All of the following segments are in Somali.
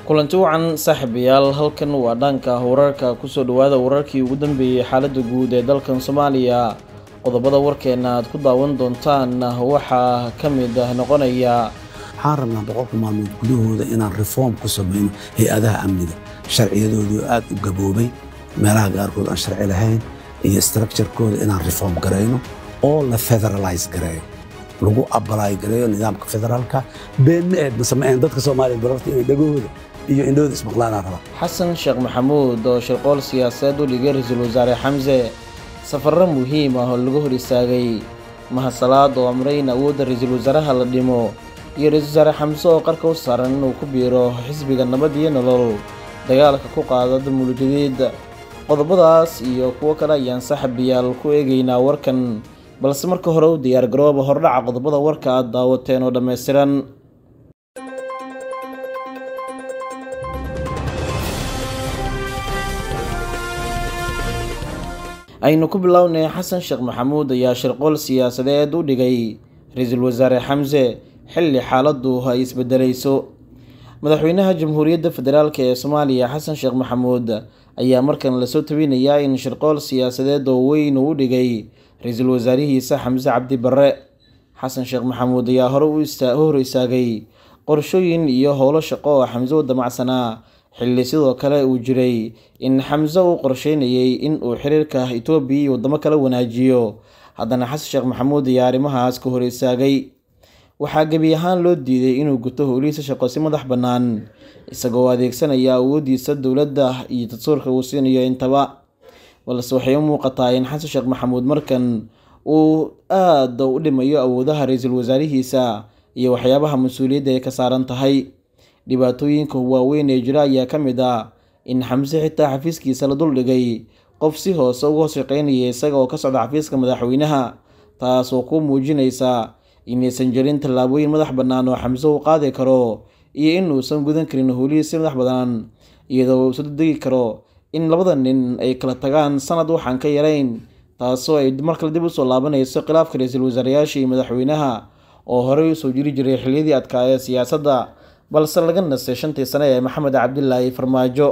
kulanti wacan saaxiibayaal halkan waa dhanka wararka kusoo dhawaada wararkii ugu dambeeyey xaalada guud ee dalkan soomaaliya qodobada warkeena aad ku daawan doontaan waxaa ka mid noqonaya waxaan rabnaa boqolka maalmood gudahooda inaan reform ku samayno hay-adaha amniga sharciyadoodii aad u gaboobay meelaha qaarkood aan sharci lahayn iyo structurekooda inaan reform garayno oo la federalize gareeyo lagu abalaay gareeyo nidaamka federaalka been ma eed mase ma ahayn dadka soomaaliya bararta inay dhagahooda iyo indhahooda ismaqlaanaa rabaa xasan sheekh maxamuud oo shirqool siyaasadeed u dhigay ra-iisul wasaare xamse safarro muhiim ah oo laga hor istaagay mahasalaad oo amray in awoodda ra-iisul wasaaraha la dhimo iyo ra-iisul wasaare xamse oo qarka u saaran inuu ku biiro xisbiga nabad iyo nolol dagaalka ku qaada damulgadeed qodobadaas iyo kuwo kale ayaan saaxiibayaal ku eegaynaa warkan balse marka hore u diyaar garooba hordhaca qodobada warka aad daawateen oo dhammaystiran aynu ku bilownay xasan sheekh maxamuud ayaa shirqool siyaasadeed u dhigay ra-iisul wasaare xamse xilli xaaladdu ay isbedelayso madaxweynaha jamhuuriyadda federaalk ee soomaaliya xasan sheekh maxamuud ayaa markan lasoo tabinayaa in shirqool siyaasadeed oo weyn uu u dhigay ra-iisul wasaarihiisa xamse cabdi barre xasan sheekh maxamuud ayaa hore u hor istaagay qorshooyin iyo howlo shaqo oo xamse u damacsanaa xilli sidoo kale uu jiray in xamse uu qorsheynayay in uu xiriirka itoobiya iyo waddamo kala wanaajiyo haddana xasan sheekh maxamuud ayaa arrimahaas ka hor istaagay waxaa gebi ahaan loo diiday inuu guto howlihiisa shaqo si madax bannaan isagoo adeegsanaya awooddiisa dowladda iyo dastuurka uu siinayo intaba balse waxay u muuqataa in xasan sheekh maxamuud markan uu aada u dhimayo awoodaha ra-iisul wasaarihiisa iyo waxyaabaha mas-uuliyadda ay ka saaran tahay dhibaatooyinka waaweyn ee jira ayaa ka mid ah in xamse xitaa xafiiskiisa la duldhigay qof si hoose uga hoos shaqeynaya isaga oo ka socda xafiiska madaxweynaha taas oo ku muujinaysa inaysan jirin tallaabooyin madax bannaan oo xamse uu qaadi karo iyo inuusan gudan karin howlihii si madax bannaan iyadoo uu isu degi karo in labada nin ay kala tagaan sanad waxaan ka yarayn taasoo ay markale dib usoo laabanayso khilaafka ra-iisul wasaarayaasha iyo madaxweynaha oo horey usoo jiri jiray xiliyadii adkaa ee siyaasadda balse laga nastay shantii sane ee maxamed cabdilaahi farmaajo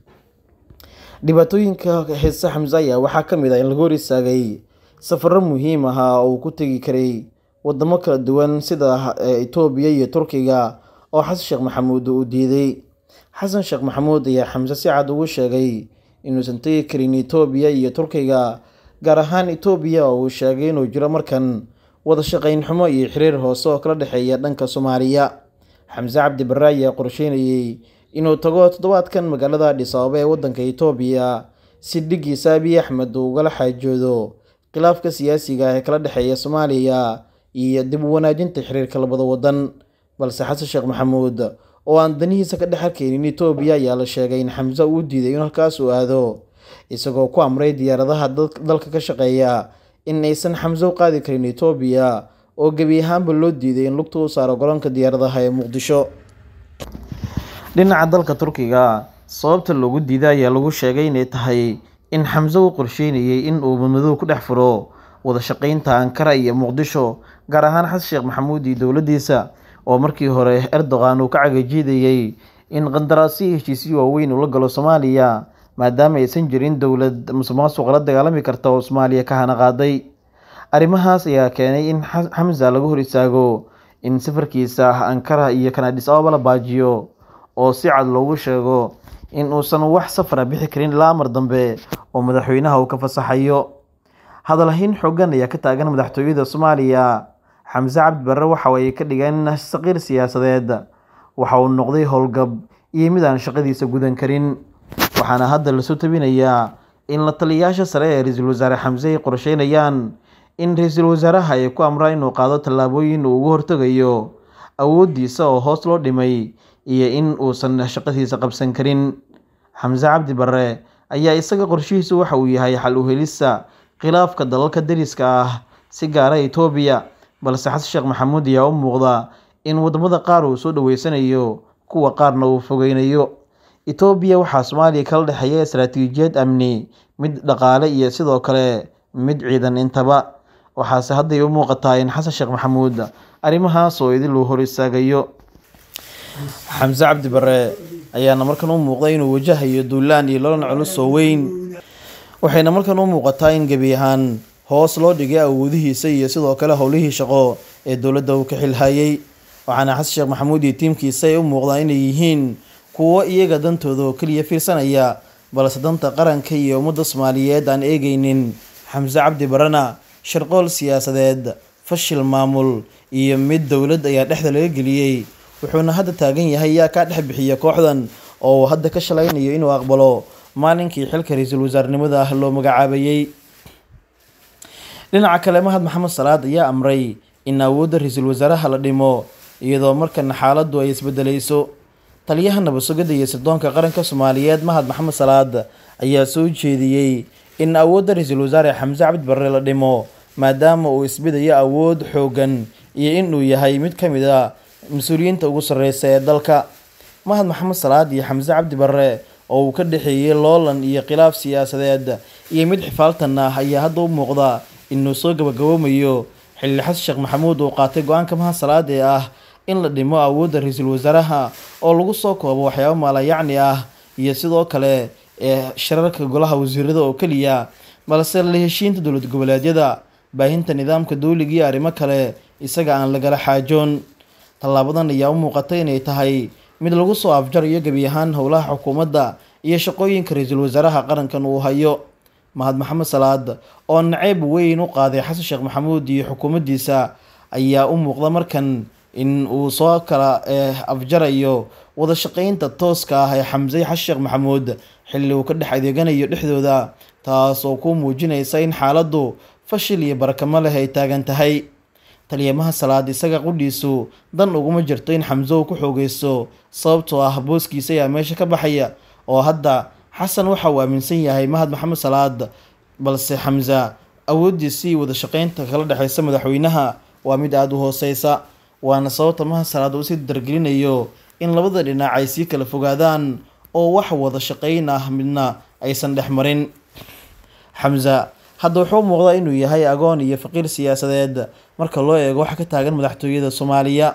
dhibaatooyinka xiise xamse ayaa waxaa ka mid ah in laga hor istaagay safarro muhiim ahaa oo uu ku tegi karay wadamo kala duwan sida itoobiya iyo turkiga oo xasan sheekh maxamuud uu diiday xasan sheekh maxamuud ayaa xamse si cad ugu sheegay inuusan tegi karin itoobiya iyo turkiga gaar ahaan itoobiya oo uu sheegay inuu jiro markan wada shaqayn xumo iyo xiriir hoose oo kala dhexeeya dhanka soomaaliya xamse cabdi barre ayaa qorsheynayay inuu tago toddobaadkan magaalada adhis ababa ee waddanka itoobiya si dhigiisa abiy axmed uu ugala xaajoodo khilaafka siyaasiga ee kala dhexeeya soomaaliya iyo dib u wanaajinta xiriirka labada waddan balse xasan sheekh maxamuud oo aan danihiisa ka dhex arkaynin itoobiya ayaa la sheegay in xamse uu diiday in halkaas uu aado isagoo ku amray diyaaradaha dalka ka shaqeeya in aysan xamse u qaadi karin itoobiya oo gebi ahaanba loo diiday in lugta u saaro garoonka diyaaradaha ee muqdisho dhinaca dalka turkiga sababta loogu diiday ayaa lagu sheegay inay tahay in xamse uu qorsheynayay in uu madmadow ku dhex furo wada shaqeynta ankara iyo muqdisho gaar ahaan xasan sheekh maxamuud iyo dowladdiisa oo markii hore erdogan uu ka cagajiidayay in qandaraasyo heshiisyo waaweyn uu la galo soomaaliya maadaama aysan jirin dowlad musuqmaasuqa la dagaalami karta oo soomaaliya ka hana qaaday arrimahaas ayaa keenay in xamsa laga hor istaago in safarkiisa ankara iyo kan adhis ababa la baajiyo oo si cad loogu sheego in uusan wax safara bixi karin ilaa amar dambe oo madaxweynaha uu ka fasaxayo hadalhayn xoogan ayaa ka taagan madaxtooyada soomaaliya xamse cabdi barre waxa ay ka dhigeen saqiir siyaasadeed waxa uu noqday howlgab iyo mid aan shaqadiisa gudan karin waxaana hadda lasoo tabinayaa in la taliyayaasha sare ee ra-iisul wasaare xamse ay qorsheynayaan in ra-iisul wasaaraha ay ku amraan inuu qaado tallaabooyin uu uga hortegayo awooddiisa oo hoos loo dhimay iyo in uusan shaqadiisa qabsan karin xamse cabdi barre ayaa isaga qorshihiisu waxa uu yahay xal u helista khilaafka dalalka dariska ah si gaara itoobiya balse xasan sheekh maxamuud ayaa u muuqda in wadamada qaar uu soo dhaweysanayo kuwa qaarna uu fogeynayo itoobiya waxaa soomaaliya kala dhexeeya istaraatiijiyad amni mid dhaqaale iyo sidoo kale mid ciidan intaba waxaase hadday u muuqataa in xasan sheekh maxamuud arrimahaas oo idin luu hor istaagayo xamse cabdi bare ayaana markan u muuqda inuu wajahayo duulaan iyo lolan culus oo weyn waxayna markan u muuqataa in gebi ahaan hoos loo dhigay awoodihiisa iyo sidoo kale howlihii shaqo ee dowladda uu ka xilhayay waxaana xasan sheekh maxamuud iyo tiimkiisa ay u muuqdaan inay yihiin kuwo iyaga dantooda oo keliya fiirsanaya balse danta qaranka iyo ummadda soomaaliyeed aan eegeynin xamse cabdi barana sharqool siyaasadeed fashil maamul iyo mid dowlad ayaa dhexda laga geliyey wuxuuna hadda taagan yahay yaa kaa dhex bixiya kooxdan oo uu hadda ka shalaynayo inuu aqbalo maalinkii xilka ra-iisul wasaarnimada ah loo magacaabayey dhinaca kale mahad maxamed salaad ayaa amray in awoodda ra-iisul wasaaraha la dhimo iyadoo markana xaaladdu ay isbedelayso taliyaha nabadsugidda iyo sirdoonka qaranka soomaaliyeed mahad maxamed salaad ayaa soo jeediyey in awoodda ra-iisul wasaare xamse cabdi barre la dhimo maadaama uu isbidayo awood xoogan iyo inuu yahay mid ka mid a mas-uuliyiinta ugu sarreysa ee dalka mahad maxamed salaad iyo xamse cabdi barre oo uu ka dhexeeyey loolan iyo khilaaf siyaasadeed iyo mid xifaaltan ah ayaa hadda u muuqda inuu soo gabagaboomayo xilli xasan sheekh maxamuud uu qaatay go-aanka mahad salaad ee ah in la dhimo awoodda ra-iisul wasaaraha oo lagu soo koobo waxyaabo maalayacni ah iyo sidoo kale ee shirarka golaha wasiirada oo keliya balse la heshiinta dowlad goboleedyada baahinta nidaamka dowliga iyo arrimo kale isaga aan lagala xaajoon tallaabadan ayaa u muuqatay inay tahay mid lagu soo afjarayo gebi ahaan howlaha xukuumadda iyo shaqooyinka ra-iisul wasaaraha qarankan uu hayo mahad maxamed salaad oo naceyb weyn u qaaday xasan sheekh maxamuud iyo xukuumaddiisa ayaa u muuqda markan in uu soo kala afjarayo wada shaqeynta tooska ah ee xamse xasan sheekh maxamuud xilli uu ka dhex adeeganayo dhexdooda taas oo ku muujinaysa in xaaladdu fashil iyo barakamo leh ay taagan tahay taliyamaha salaad isaga qudhiisu dan uguma jirto in xamse uu ku xoogeysto sababtoo ah booskiisa ayaa meesha ka baxaya oo hadda xasan waxa uu aaminsan yahay mahad maxamed salaad balse xamse awooddiisii wada shaqeynta kala dhexeysa madaxweynaha waa mid aada u hooseysa waana sababta mahad salaad uu sii dargelinayo in labada dhinac ay sii kala fogaadaan oo wax wada shaqeyn ah midna aysan dhex marin xamse hadda wuxuu muuqdaa inuu yahay agoon iyo faqiir siyaasadeed marka loo eego waxa ka taagan madaxtooyada soomaaliya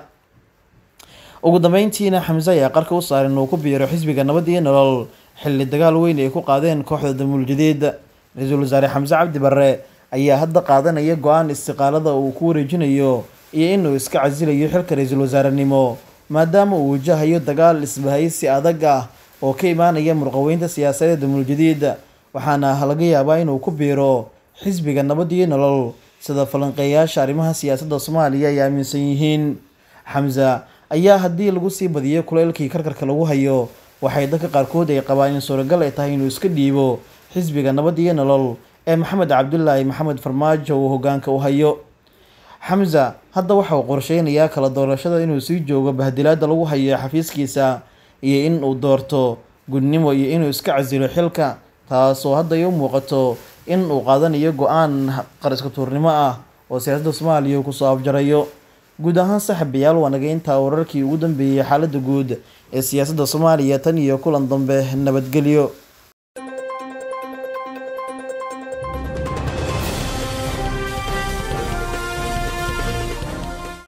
ugu dambeyntiina xamse ayaa qarka u saaran uu ku biiro xisbiga nabad iyo nolol xilli dagaal weyn ay ku qaadeen kooxda damuul jadiid ra-iisul wasaare xamse cabdi barre ayaa hadda qaadanaya go-aan istiqaalada uu ku wareejinayo iyo inuu iska casilayo xilka ra-iisul wasaarenimo maadaama uu wajahayo dagaal isbahaysi adag ah oo ka imaanaya murqaweynta siyaasadeed damuul jadiid waxaana laga yaabaa inuu ku biiro xisbiga nabad iyo nolol sida falanqeeyaasha arrimaha siyaasadda soomaaliya ay aaminsan yihiin xamse ayaa haddii lagu sii badiyo kuleylkii karkarka lagu hayo waxay dadka qaarkood ay qabaan in suuragal ay tahay inuu iska dhiibo xisbiga nabad iyo nolol ee maxamed cabdulaahi maxamed farmaajo uu hogaanka u hayo xamse hadda waxa uu qorsheynayaa kala doorashada inuu sii joogo bahdilaada lagu hayo xafiiskiisa iyo in uu doorto gudnimo iyo inuu iska casilo xilka taasoo hadda ay u muuqato in uu qaadanayo go-aan qariska tuurnimo ah oo siyaasadda soomaaliya uu kusoo afjarayo guud ahaan saxabayaal waa naga intaa wararkii ugu dambeeyey xaaladda guud ee siyaasadda soomaaliya tan iyo kulan dambe nabadgelyo